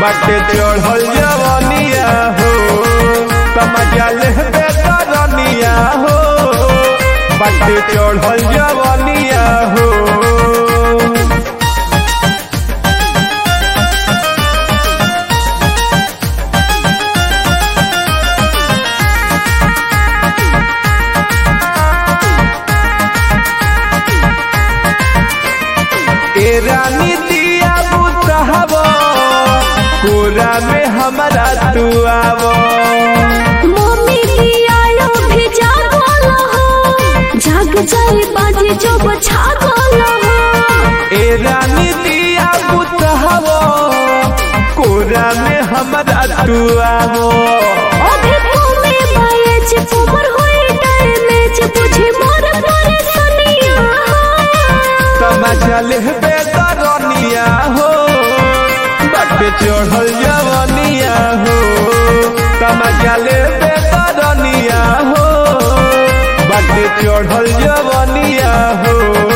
बाटे चढ़ल जवनिया हो तमजा लेहबे तरनिया हो बाटे चढ़ल जवनिया हो ए रानी दिया बुतहब कोरा में हमारा तू आव मम्मी दिया भी जागल हो जाग जाए बाजे जब छागल हो ए रानी दिया बुतहब कोरा में हमारा तू आव अभी तुमे बाये जे उमर होए डैमेज बुझे मोर परेशानिया तमाशा लेहबे तरनिया हो बाटे चढ़ल जवनिया हो तमाशा लेहबे तरनिया हो बाटे चढ़ल जवनिया हो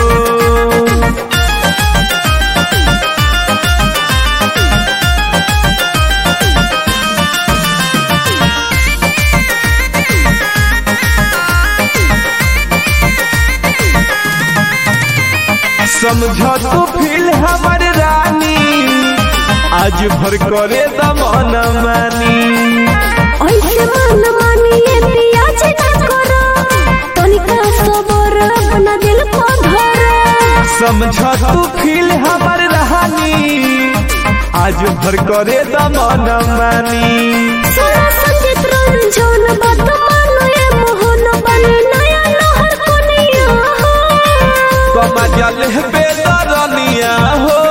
समझ तू फील हमर रानी आज भर करे दमन मानी ऐसे मन मानिए पिया जे ना करो तनिका सबर अपना दिल को धरो समझ तू फील हमर रानी आज भर करे दमन मानी सोना संगीत रंजन बात मानो ये मोहन बने नया लहर कोनिया हो कमा जल बेदरनिया हो